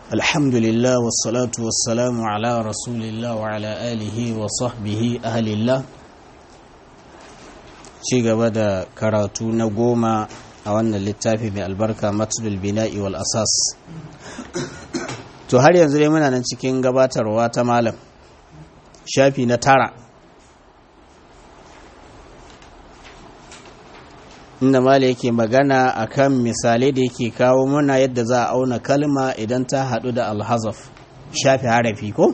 الحمد لله والصلاة والسلام على رسول الله وعلى آله وصحبه أهل الله ci gaba da karatu na goma a wannan littafi mai albarka matulul bina'i wal asas to har yanzu dai muna nan cikin gabatarwa ta malam shafi na tara inda malam yake magana akan misalai da yake kawo muna yadda za a auna kalma idan ta haɗu da alhazaf shafi harafi ko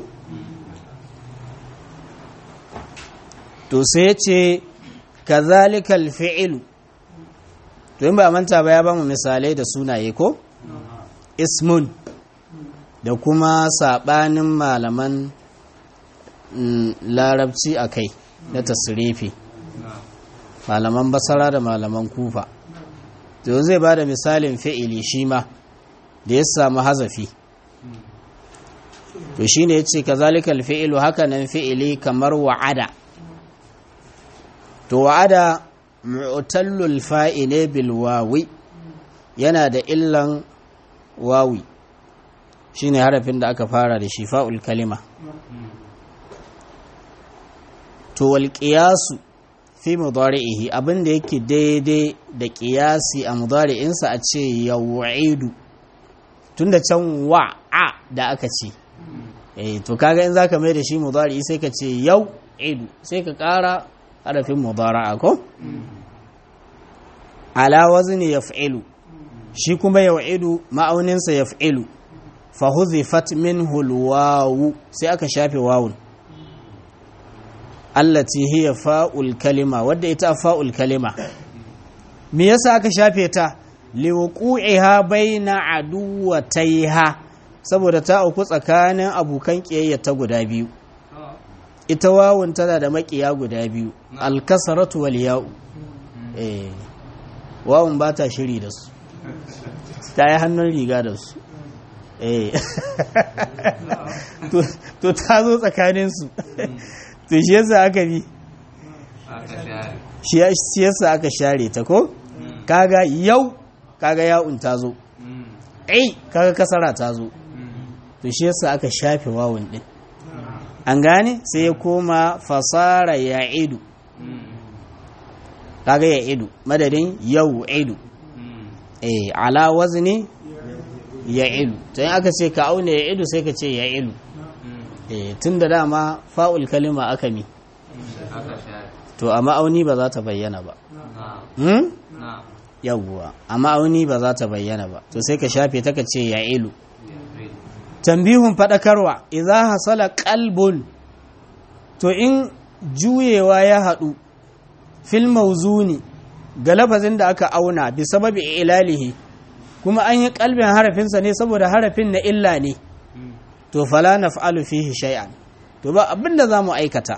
to sai ce kazalikal fi'ilu to in ba manta ba ya ba mu misalai da sunaye ko ismun da kuma sabanin malaman larabci a kai na tasirifi malaman basara da malaman kufa to zai ba da misalin fi'ili shi ma da ya samu hazafi to shine ya ce kazalikal fi'ilu hakanan fi'ili kamar wa'ada to wa'ada mu'tallul fa'ile bil wawi yana da illan wawi shine harafin da aka fara da shi fa'ul kalima to wal qiyasu fi mudari'ihi abinda yake daidai da qiyasi a mudari'insa a ce yaw'idu tunda can wa'a da aka ce eh to kaga in zaka mai da shi mudari'i sai ka ce yaw'idu sai ka kara harafin mudara'a ko ala wazni yaf'ilu shi kuma yaw'idu ma'auninsa yaf'ilu fa huzifat minhu alwawu sai aka shafe wawun allati hiya fa'ul kalima wadda ita fa'ul kalima me yasa aka shafe ta liwuqiha baina aduwataiha saboda ta auku tsakanin abukan kiyayya ta guda biyu ita wawun tana da makiya guda biyu alkasaratu wal ya'u eh wawun ba ta shiri da su ta yi hannun riga da su eh to ta zo tsakanin su to shi yasa aka bi shi yasa aka share ta ko kaga yau kaga ya'un ta zo ai kaga kasara ta zo to shi yasa aka shafe wawun din an gane sai ya koma fasara ya idu kaga ya idu madadin yau idu eh ala wazni ya idu to aka ce ka auna ya idu sai ka ce ya idu eh tun da dama fa'ul kalima aka mi to a ma'auni ba za ta bayyana ba hmm? yawwa a ma'auni ba za ta bayyana ba to sai ka shafe ta ka ce ya ilu tambihun faɗakarwa idan hasala kalbun to in juyewa ya haɗu fil mauzuni ga lafazin da aka auna bi sababi ilalihi kuma an yi kalbin harafinsa ne saboda harafin na illa ne to fala naf'alu fihi shay'an to ba abinda za mu aikata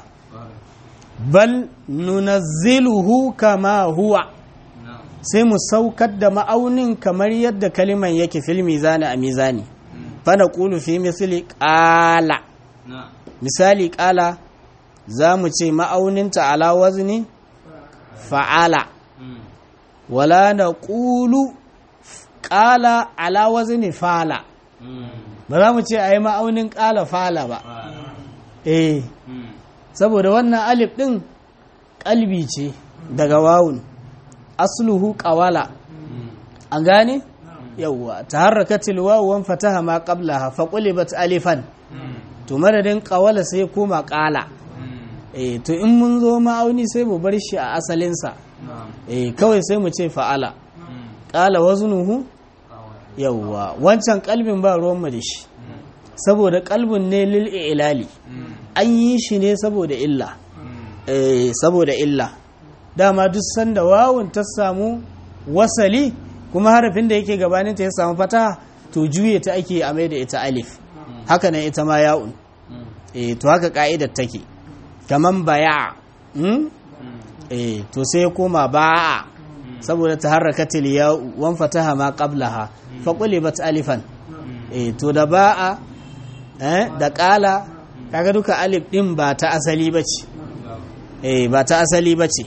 bal nunazziluhu kama huwa sai mu saukar da ma'aunin kamar yadda kaliman yake fil mizani a mizani fana ƙulu fi misali ƙala misali ƙala za mu ce ma'auninta ala wazni fa'ala wala na ƙulu ƙala ala wazni fala ba za mu ce a yi ma'aunin ƙala fala ba eh saboda wannan alif ɗin ƙalbi ce daga wawun asluhu ƙawala an gane? yawwa taharrakatil wawu wan fataha ma qablaha fa qulibat alifan to madadin qawala sai koma qala eh to in mun zo ma'auni sai mu bar shi a asalin sa eh kawai sai mu ce fa'ala qala waznuhu yawwa wancan kalbin ba ruwan mu da shi saboda kalbin ne lil ilali an yi shi ne saboda illa eh saboda illa dama duk sanda wawun ta samu wasali kuma harafin da yake gabaninta ya samu fata to juye ta ake a mai da ita alif haka nan ita ma ya'un eh to haka ka'idar take kaman baya hmm? eh to sai ya koma ba'a saboda ta harakatil ya'u wan fataha ma qablaha fa qulibat alifan eh to da ba'a eh da qala kaga duka alif din ba ta asali bace eh ba ta asali bace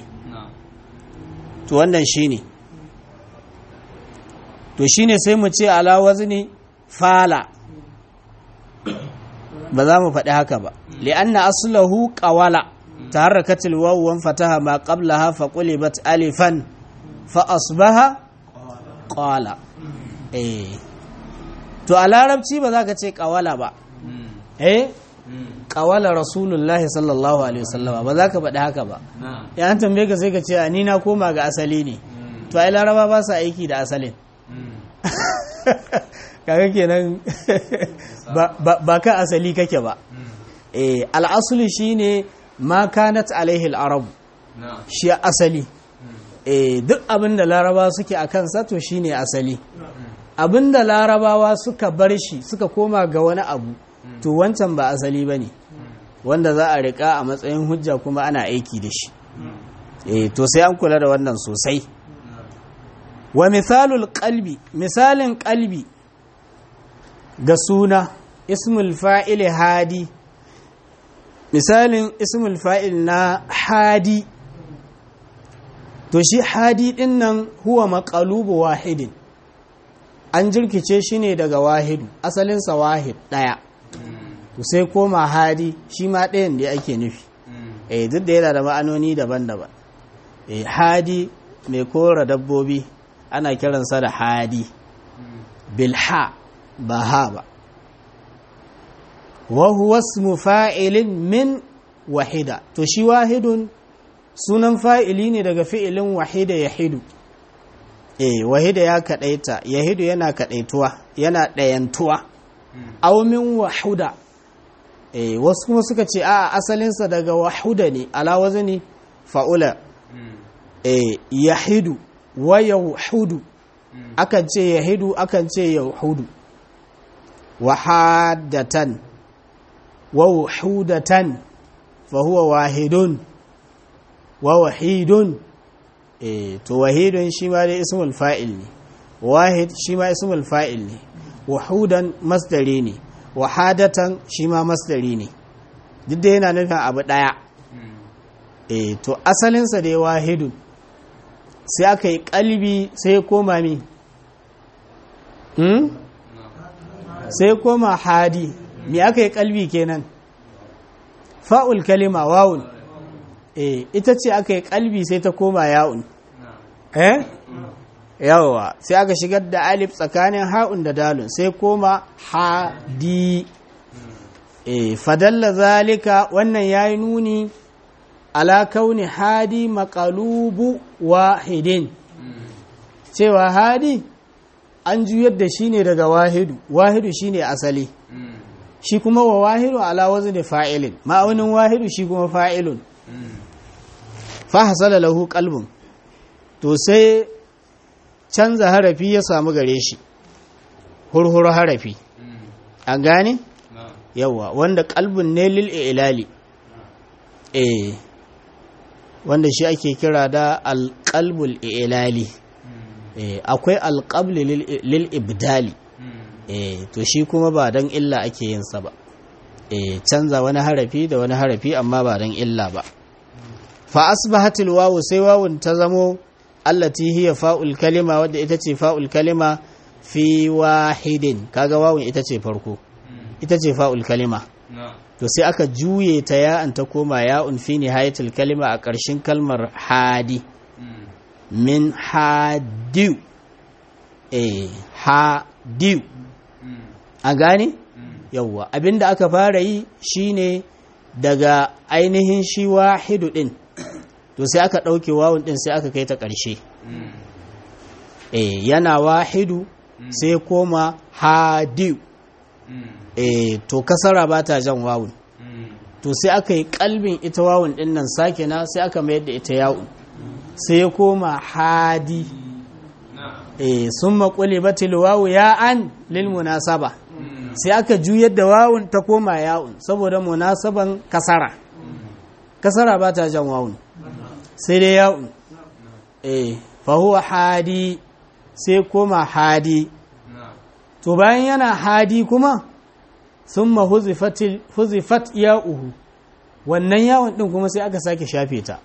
to wannan shine to shine sai mu ce ala wazni fala ba za mu faɗi haka ba li'anna aslahu qawala taharrakatil wawu wan fataha ma qablaha fa qulibat alifan fa asbaha qala eh to a larabci ba za ka ce qawala ba eh qawala rasulullahi sallallahu alaihi wasallama ba za ka faɗi haka ba ya an tambaye ka sai ka ce ni na koma ga asali ne to ai laraba ba sa aiki da asalin kaga kenan ba ka asali kake ba eh al'asuli shine ma kanat alaihi al'arab shi asali eh duk abinda laraba suke a kansa to shine asali abinda larabawa suka bar shi suka koma ga wani abu to wancan ba asali bane wanda za a rika a matsayin hujja kuma ana aiki da shi eh to sai an kula da wannan sosai wa misalul qalbi misalin qalbi ga suna ismul fa'il hadi misalin ismul fa'il na hadi to shi hadi din nan huwa maqalubu wahidin an jirkice shi ne daga wahidu asalinsa wahid ɗaya to sai koma hadi shi ma ɗayan da ake nufi eh duk da yana da ma'anoni daban-daban eh hadi mai kora dabbobi ana kiransa da hadi bilha ba ha ba wa huwa ismu fa'ilin min wahida to shi wahidun sunan fa'ili ne daga fi'ilin wahida yahidu eh wahida ya kadaita yahidu yana kadaituwa yana dayantuwa aw min wahuda eh wasu kuma suka ce a asalinsa daga wahuda ne ala wazni fa'ula eh yahidu wa yahudu akan ce yahidu akan ce yahudu wahadatan wa wahudatan fa huwa wahidun wa wahidun eh to wahidun shi ma dai ismul fa'il ne wahid shi ma ismul fa'il ne wahudan masdari ne wahadatan shi ma masdari ne duk da yana nufin abu daya eh to asalinsa dai wahidun sai aka yi kalbi sai ya koma mi hmm? sai koma hadi me aka yi kalbi kenan fa'ul kalima wawun eh ita ce aka yi kalbi sai ta koma ya'un eh yawa sai aka shigar da alif tsakanin ha'un da dalun sai koma hadi eh fadalla zalika wannan yayi nuni ala kauni hadi maqalubu wahidin cewa hadi an juyar da shi ne daga wahidu wahidu shine asali shi kuma wa wahidu ala wazni fa'ilin ma'aunin wahidu shi kuma fa'ilun fa hasala lahu qalbun to sai canza harafi ya samu gare shi hurhuru harafi an gane yawa wanda qalbun ne lil ilali eh wanda shi ake kira da alqalbul ilali eh akwai alqabli lil ibdali eh to shi kuma ba dan illa ake yin sa ba eh canza wani harafi da wani harafi amma ba dan illa ba fa asbahatil wawu sai wawun ta zamo allati hiya fa'ul kalima wadda ita ce fa'ul kalima fi wahidin kaga wawun ita ce farko ita ce fa'ul kalima to sai aka juye ta ya'an ta koma ya'un fi nihayatul kalima a ƙarshen kalmar hadi min hadiu eh hadiu a gane yawwa abinda aka fara yi shine daga ainihin shi wahidu din to sai aka ɗauke wawun din sai aka kai ta ƙarshe eh yana wahidu sai koma hadiu eh to kasara ba ta jan wawun to sai aka yi kalbin ita wawun din nan sakina sai aka mayar da ita yawun sai ya koma hadi eh sun maƙuli batil wawu ya an lil munasaba sai aka juyar da wawun ta koma yawun saboda munasaban kasara kasara ba ta jan wawun sai dai yawun eh fa huwa hadi sai koma hadi to bayan yana hadi kuma sun ma huzifat ya'uhu wannan yawon ɗin kuma sai aka sake shafe ta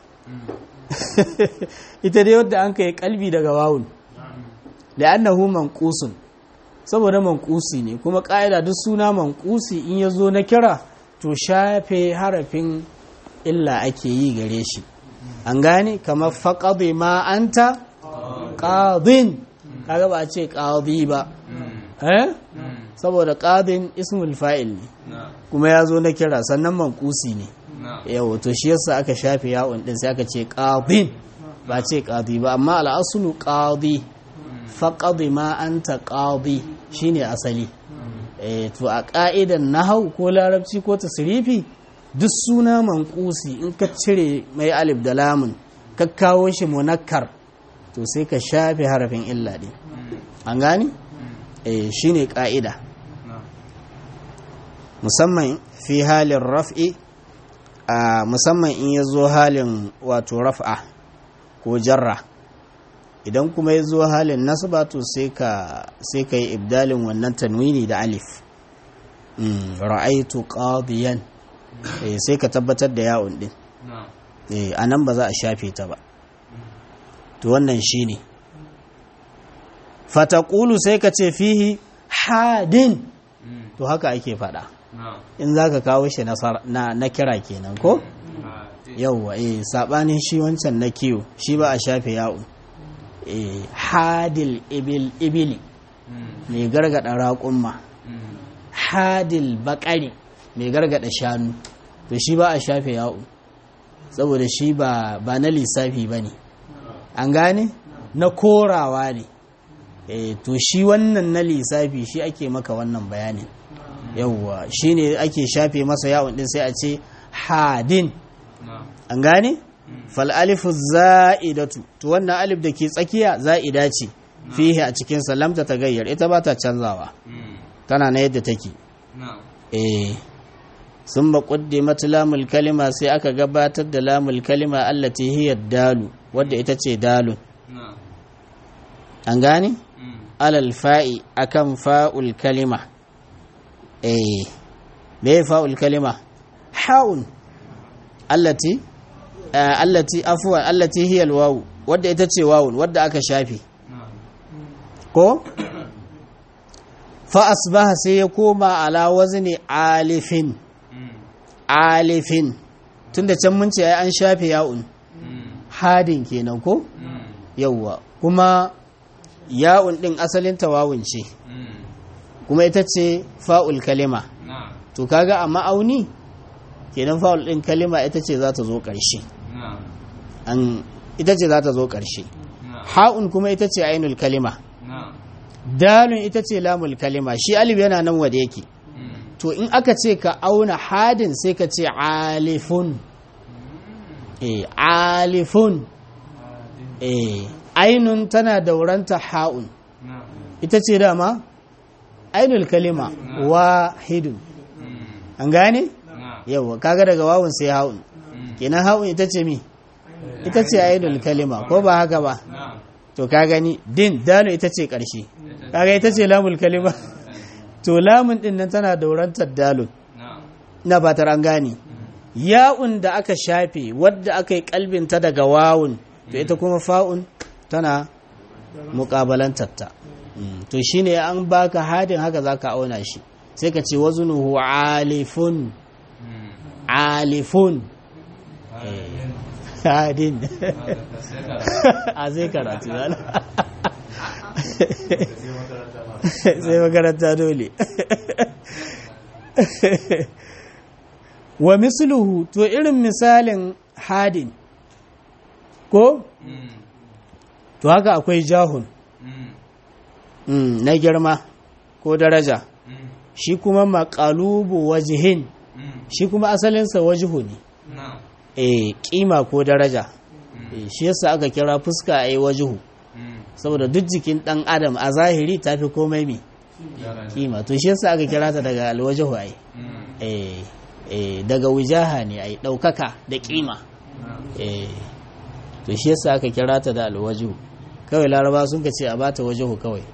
ita dai wadda an kai kalbi daga wawun da annahu manqusun saboda mankusi ne kuma ƙa'ida duk suna mankusi in ya zo na kira to shafe harafin illa ake yi gare shi an gane kamar faƙaɗe ma anta ƙaɗin kaga ba a ce ƙaɗi ba eh saboda ƙaɗin ismul fa'il ne kuma ya zo na kira sannan mankusi ne yau to shi yasa aka shafe yawon din sai aka ce ƙaɗin ba ce ƙaɗi ba amma al'asulu ƙaɗi faƙaɗi ma anta ƙaɗi shine asali to a ƙa'idan nahau ko larabci ko tasirifi duk suna mankusi in ka cire mai alif da lamun ka kawo shi munakkar to sai ka shafe harafin illa ɗin an gani shi ne ƙa'ida musamman fi halin raf'i a musamman in ya zo halin wato raf'a ko jarra idan kuma ya zo halin nasaba to sai ka yi ibdalin wannan tanwini da alif ra'aitu qadiyan sai ka tabbatar da yawon din a nan ba za a shafe ta ba to wannan shi ne fatakulu sai ka ce fihi hadin to haka ake fada in za ka kawo shi na kira kenan ko yauwa eh sabanin shi wancan na kiwo shi ba a shafe yawon hadil ibili mai gargada raƙumma hadil bakari mai gargada shanu to shi ba a shafe yawo saboda shi ba na lissafi ba ne an gane na korawa ne to shi wannan na lissafi shi ake maka wannan bayanin yauwa shi ne ake shafe masa yawon din sai a ce hadin an gane fal'alifu za'idatu to wannan alif da ke tsakiya za'ida ce fihe a cikin salamta ta gayyar ita ba ta canzawa tana na yadda take eh sun ba ƙuddimat lamul kalima sai aka gabatar da lamul kalima allati hiya dalu wadda ita ce dalun an gane alal fa'i akan fa'ul kalima eh me fa'ul kalima ha'un allati allati afwan allati hiya alwawu wadda ita ce wawun wadda aka shafe ko fa asbaha sai ya koma ala wazni alifin alifin tunda can mun ce ai an shafe ya'un hadin kenan ko yawwa kuma ya'un din asalin tawawun ce kuma ita ce fa'ul kalima to kaga a ma'auni kenan fa'ul din kalima ita ce za ta zo ƙarshe an ita ce za ta zo ƙarshe ha'un kuma ita ce ainul kalima dalun ita ce lamul kalima shi alif yana nan wada yake to in aka ce ka auna hadin sai ka ce alifun eh alifun eh ainun tana dauranta ha'un ita ce dama ainul kalima wahidun an gane yawa kaga daga wawun sai ha'un kenan ha'un ita ce mi ita ce ainul kalima ko ba haka ba to ka gani din dano ita ce ƙarshe kaga ita ce lamul kalima to lamun din nan tana daurantar dalun na fatar an gane ya'un da aka shafe wadda aka yi kalbinta daga wawun to ita kuma fa'un tana muƙabalantarta to shine an baka hadin haka zaka auna shi sai ka ce wazunuhu alifun alifun hadin a zai karatu sai makaranta dole wa misluhu to irin misalin hadin ko to haka akwai jahun na girma ko daraja shi kuma makalubu wajihin shi kuma asalinsa wajihu ne e kima ko daraja shi yasa aka kira fuska a yi wajihu saboda duk jikin dan adam a zahiri ta fi komai mi kima to shi yasa aka kira ta daga alwajihu ai eh daga wujaha ne ai daukaka da kima eh to shi yasa aka kira ta da alwajihu kawai laraba sun ka ce a bata wajihu kawai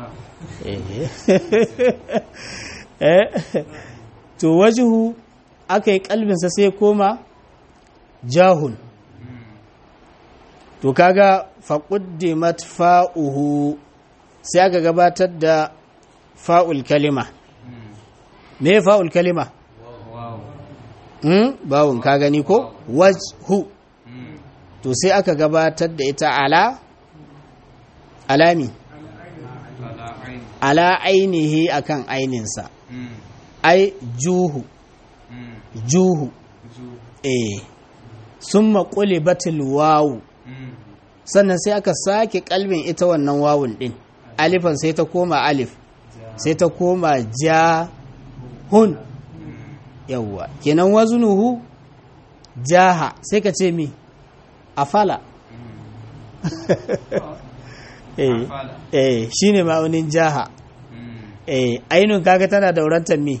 eh to wajihu aka yi kalbinsa sai koma jahun to kaga faƙuddimat fa'uhu sai aka gabatar da fa'ul kalima me fa'ul kalima hmm? bawun ka gani ko wajhu to sai aka gabatar da ita ala alami ala ainihi akan aininsa ai juhu juhu eh sun maƙuli batil wawu sannan sai aka sake kalbin ita wannan wawun ɗin alifan sai ta koma alif sai ta koma ja hun yawwa kenan wazunuhu jaha sai ka ce mi afala eh eh shine ma'aunin jaha eh ainun kaga tana daurantar mi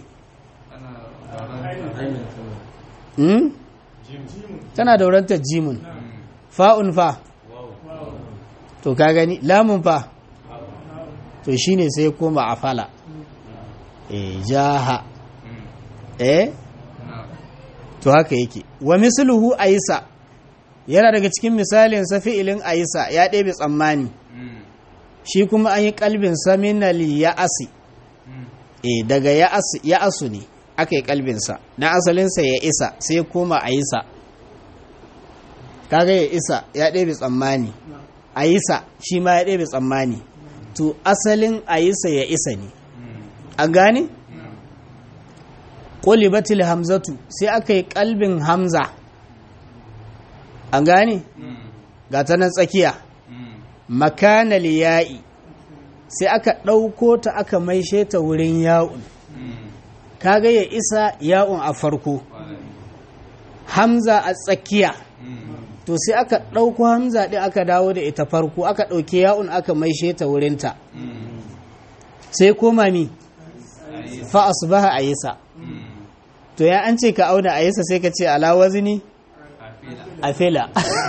hmm? tana daurantar jimun fa'un fa to ka gani lamun fa to shine sai koma afala eh jaha eh to haka yake wa misluhu aisa yana daga cikin misalin sa fi'ilin aisa ya ɗebe tsammani shi kuma an yi kalbin sa minal ya'asi eh daga ya'asi ya'asu ne aka yi kalbin sa na asalin sa ya isa sai koma aisa kaga ya isa ya ɗebe tsammani aisa shi ma ya ɗebe tsammani to asalin aisa ya isa ne an gane? ƙulibatil hamzatu sai aka yi ƙalbin hamza an gane? ga ta nan tsakiya makanal ya'i sai aka ɗauko ta aka maishe ta wurin ya'un kaga ya isa ya'un a farko hamza a tsakiya to sai aka ɗauko hamza ɗin aka dawo da ita farko aka ɗauki ya'un aka maishe ta wurinta sai koma mi fa asbaha ayisa to ya an ce ka auna ayisa sai ka ce ala wazni afila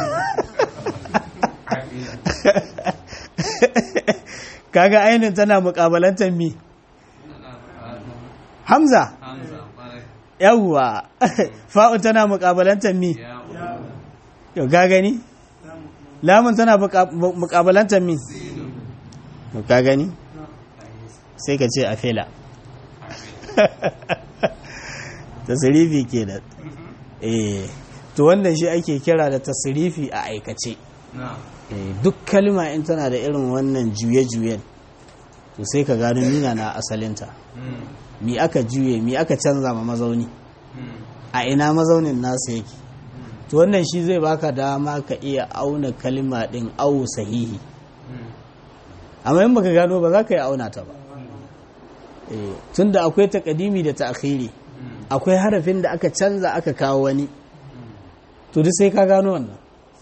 kaga ainin tana mukabalantar mi hamza yawwa fa'un tana mukabalantar mi yau ga gani lamun tana mukabalantar mi ka gani sai ka ce a fela tasirifi ke da eh to wannan shi ake kira da tasirifi a aikace duk kalma in tana da irin wannan juye-juyen to sai ka gano nina na asalinta mi aka juye mi aka canza ma mazauni a ina mazaunin nasa yake to wannan shi zai baka dama ka iya auna kalma din awu sahihi amma in baka gano ba za ka yi auna ta ba tunda akwai takadimi da ta'khiri akwai harafin da aka canza aka kawo wani to duk sai ka gano wannan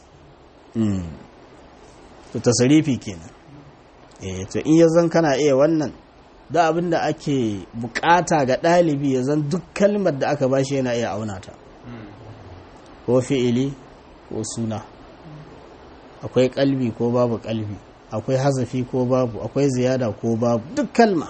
to tasarifi kenan eh to in ya zan kana iya wannan da abin da ake bukata ga ɗalibi ya zan duk kalmar da aka bashi yana iya auna ta ko fi'ili ko suna akwai kalbi ko babu kalbi akwai hazafi ko babu akwai ziyada ko babu duk kalma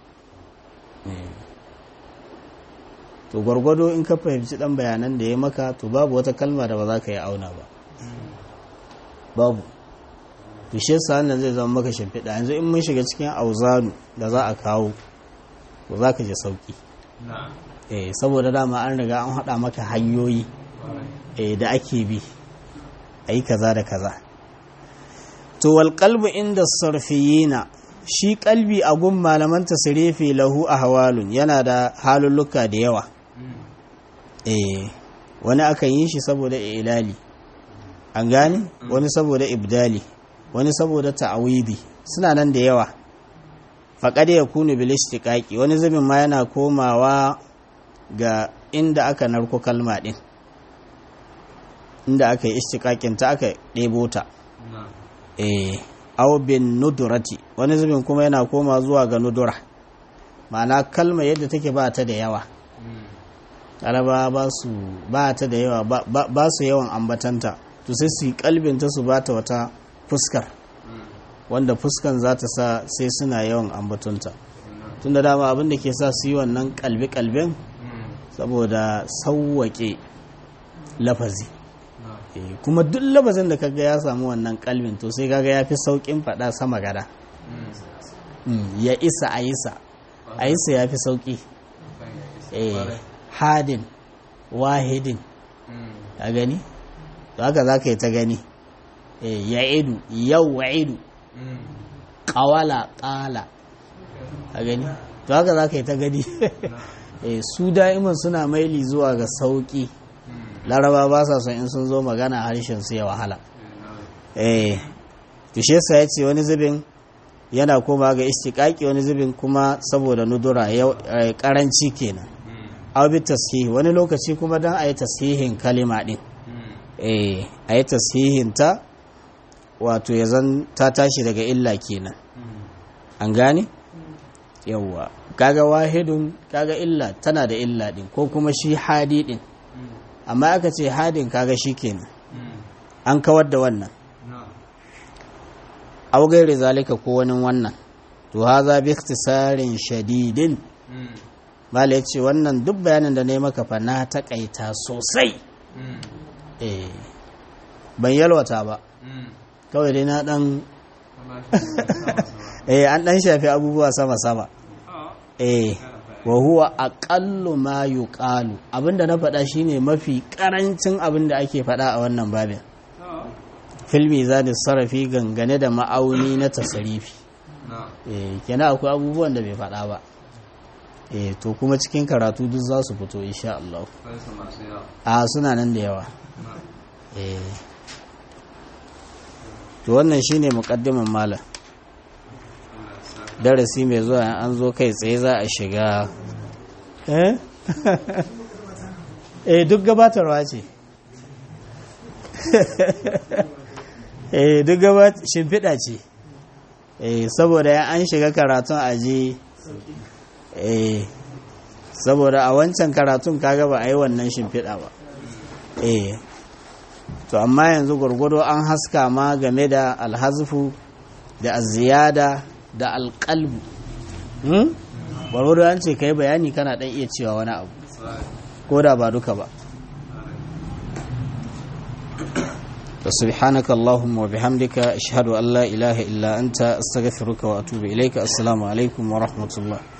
to gwargwado in ka fahimci dan bayanan da ya maka to babu wata kalma da ba za ka yi auna ba babu to shi yasa wannan zai zama maka shimfiɗa yanzu in mun shiga cikin auzanu da za a kawo to za ka ji sauki eh saboda dama an riga an haɗa maka hanyoyi eh da ake bi a yi kaza da kaza to wal qalbu inda sarfiyina shi kalbi a gun malaman tasrifi lahu ahwalun yana da halulluka da yawa eh wani akan yi shi saboda ilali an gane wani saboda ibdali wani saboda ta'awidi suna nan da yawa faƙad ya kunu bil istiqaqi wani zubin ma yana komawa ga inda aka narko kalma din inda aka yi istiqaqin ta aka ɗebo ta eh aw bin nudurati wani zubin kuma yana koma zuwa ga nudura ma'ana kalma yadda take ba ta da yawa araba ba su ba ta da yawa ba su yawan ambatanta to sai su yi kalbinta su ba ta wata fuskar wanda fuskan za ta sa sai suna yawan ambatunta tun da dama abin da ke sa su yi wannan kalbe-kalben saboda sauwaƙe lafazi kuma duk lafazin da kaga ya samu wannan kalbin to sai kaga ya fi sauƙin faɗa sama gada ya isa a isa a yi sa ya fi sauƙi eh hadin wahidin a gani to haka za ka yi ta gani eh ya idu yau wa idu ƙawala ƙala a gani to haka za ka yi ta gani eh su da'iman suna maili zuwa ga sauƙi laraba ba sa son in sun zo magana harshen su ya wahala eh tushe sa ya ce wani zubin yana koma ga istiqaqi wani zubin kuma saboda nudura yau karanci kenan aw bi tashihi wani lokaci kuma dan ayi tashihin kalima din eh ayi tashihin ta wato ya zan ta tashi daga illa kenan an gane yawwa kaga wahidun kaga illa tana da illa din ko kuma shi hadi din amma aka ce hadin kaga shi kenan an kawar da wannan aw gairi zalika ko wani wannan to haza bi ikhtisarin shadidin mala yace wannan duk bayanin da ne maka fa na takaita sosai eh ban yalwata ba kawai dai na dan eh an dan shafi abubuwa sama sama eh wa huwa aqallu ma yuqalu abinda na faɗa shine mafi karancin abinda ake faɗa a wannan babin filmi zani sarrafi gangane da ma'auni na tasarifi eh kenan akwai abubuwan da bai faɗa ba eh to kuma cikin karatu duk za su fito insha Allah a suna nan da yawa eh to wannan shine muqaddimin malam darasi mai zuwa an zo kai tsaye za a shiga eh eh duk gabatarwa ce eh duk gabat shimfiɗa ce eh saboda ya an shiga karatun aji eh saboda a wancan karatun kaga ba a yi wannan shimfiɗa ba eh to amma yanzu gwargwado an haska ma game da alhazfu da aziyada da alƙalbu gwargwado an ce ka yi bayani kana ɗan iya cewa wani abu ko da ba duka ba سبحانك اللهم وبحمدك أشهد أن لا إله إلا أنت أستغفرك وأتوب إليك السلام عليكم ورحمة الله